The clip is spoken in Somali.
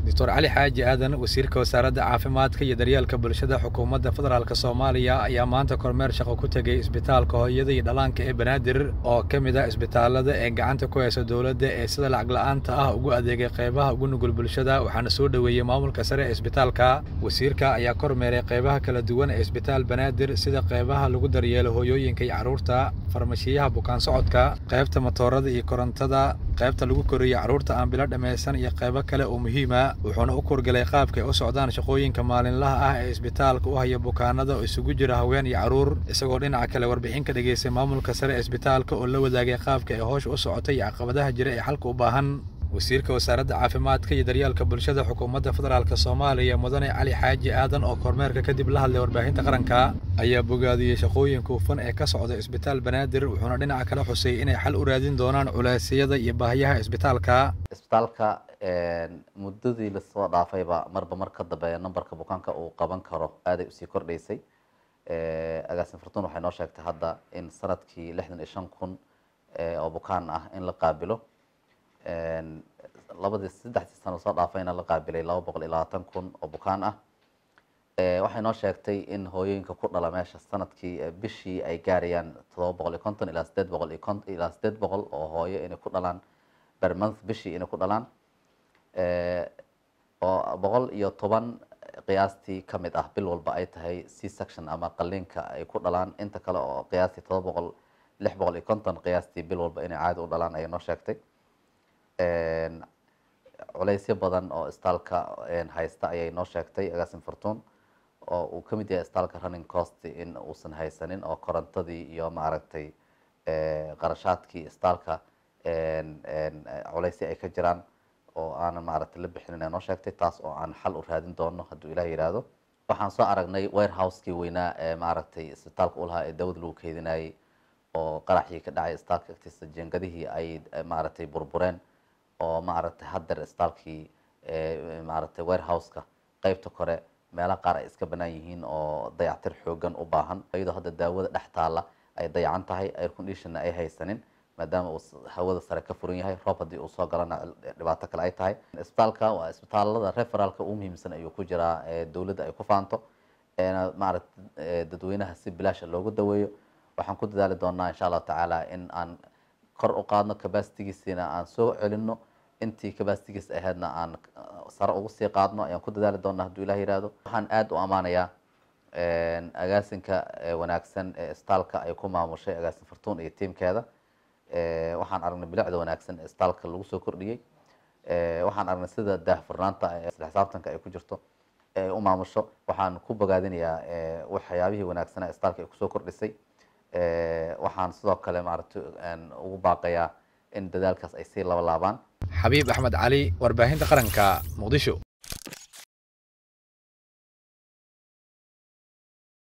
doctor cali xaaji aadan wasiirka wasaaradda caafimaadka iyo daryeelka bulshada xukuumadda federaalk soomaaliya ayaa maanta kormeer shaqo ku tegey isbitaalka hooyada iyo dhallaanka ee banaadir oo ka mid ah isbitaalada ee gacanta ku haysa dowladda ee sida lacag la'aanta ah ugu adeegay qaybaha ugu nugul bulshada waxaana soo dhoweeyey maamulka sare ee isbitaalka wasiirka ayaa kormeeray qaybaha kala duwan ee isbitaal banaadir sida qaybaha lagu daryeelo hooyooyinka iyo carruurta farmashiyaha bukaan socodka qaybta matoorada iyo korontada qaybta lagu koriyo carruurta aan bilo dhammaysan iyo qaybo kale oo muhiima wuxuuna u kurgalay qaabka ay u socdaan shaqooyinka maalinlaha ah ee isbitaalka u haya bukaanada oo isugu jira haween iyo carruur isagoo dhinaca kale warbixin ka dhageystay maamulka sare ee isbitaalka oo la wadaagay qaabka ay howsha u socotay iyo caqabadaha jira ee xalka u baahan wasiirka wasaaradda caafimaadka iyo daryeelka bulshada xukuumadda federaalk soomaaliya mudane cali xaaji aadan oo kormeerka kadib la hadlay warbaahinta qaranka ayaa bogaadiyey shaqooyinka hufan ee ka socda isbitaal banaadir wuxuuna dhinaca kale xusay inay xal u raadin doonaan culeysyada iyo baahiyaha isbitaalka isbitaalka muddadii lasoo dhaafayba marba mar ka dambeeya numberka bukaanka uu qaban karo aaday usii kordhaysay agaasin fartuun waxay noo sheegtay hadda in sanadkii lixdan iyo shan kun oo bukaan ah in la qaabilo labadii saddexdii sano soo dhaafayna la qaabilay laba boqol iyo labaatan kun oo bukaan ah waxay noo sheegtay in hooyooyinka ku dhala meesha sanadkii bishii ay gaarayaan todoba boqol iyo konton ilaa sideed boqol iyo kon ilaa sideed boqol oo hooyo inay ku dhalaan per month bishii inay ku dhalaan oo boqol iyo toban qiyaastii ka mid ah bil walba ay tahay c section ama qaliinka ay ku dhalaan inta kale oo qiyaastii todoba boqol lix boqol iyo konton qiyaastii bil walba inay caadi u dhalaan ayay noo sheegtay culeysyo badan oo istaalka haysta ayay noo sheegtay agaasin fortuun oo uu ka mid yahay istaalka running cost in uusan haysanin oo korontadii iyo maaragtay qarashaadkii istaalka culeysyo ay ka jiraan oo aanan maaragtay la bixinin ay noo sheegtay taas oo aan xal u raadin doono hadduu ilaah yidhaahdo waxaan soo aragnay warehouse-kii weynaa ee maaragtay isbitaalka u lahaa ee dawad lagu keydinayay oo qaraxii ka dhacay istaalka agtiisa jengadihii ay maaragtay burbureen oo maaragtay haddeer istaalkii maaragtay warehouse-ka qeybta kore meelo qaar ay iska banaan yihiin oo dayactir xoogan u baahan iyadoo hadda daawada dhex taalla ay dayacan tahay air conditionna ay haysanin maadaama uu hawada sare ka furan yahay roob haddii uu soo galana dhibaato kale ay tahay isbitaalka waa isbitaalada referaalka ugu muhiimsan ayuu ku jiraa dowladda ay ku faanto maaragtay dadweynaha si bilaasha loogu daweeyo waxaan ku dadaali doonaa insha allahu tacaala in aan kor u qaadno cabasitigiisina aan soo celino intii cabasitigiis ahaydna aan sare ugu sii qaadno ayaan ku dadaali doonaa hadduu ilah yihahdo waxaan aada u ammaanayaa agaasinka wanaagsan ee istaalka ay ku maamushay agaasin fartuun iyo tiimkeeda waxaan aragnay bilicda wanaagsan ee istaalka lagu soo kordhiyey waxaan aragnay sida daahfurnaanta isla xisaabtanka ay ku jirto ay u maamusho waxaan ku bogaadinayaa waxyaabihii wanaagsanaa istaalka ay kusoo kordhisay waxaan sidoo kale maaragtay ugu baaqayaa in dadaalkaas ay sii laba laabaan xabiib axmed cali warbaahinta qaranka muqdisho